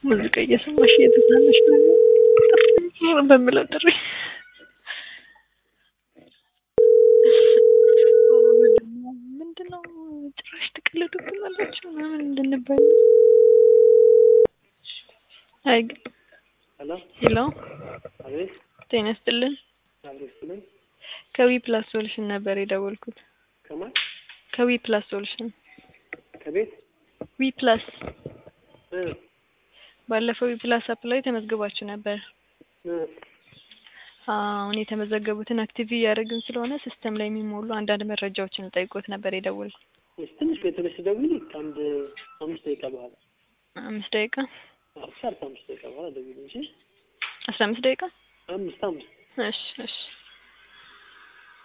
ሙዚቃ እየሰማሽ እየተዝናናሽ ነው በምለው ጥሪ ምንድነው ጭራሽ ትቀልዱብናላችሁ ምናምን እንድንባል አይ ግን ሄሎ ሄሎ አቤት ጤና ይስጥልን አቤት ስልኝ ከዊ ፕላስ ሶሉሽን ነበር የደወልኩት ከማን ከዊ ፕላስ ሶሉሽን ከቤት ዊ ፕላስ እ ባለፈው ዊ ፕላስ አፕ ላይ ተመዝግባችሁ ነበር እ አሁን የተመዘገቡትን አክቲቭ እያደረግን ስለሆነ ሲስተም ላይ የሚሞሉ አንዳንድ መረጃዎችን ጠይቆት ነበር የደወልኩት እሺ ትንሽ ቆይ ትንሽ ደውዪ ከአንድ አምስት ደቂቃ በኋላ አምስት ደቂቃ ሻርፕ አምስት ደቂቃ በኋላ ደውዪልኝ እሺ አስራ አምስት ደቂቃ አምስት አምስት እሺ እሺ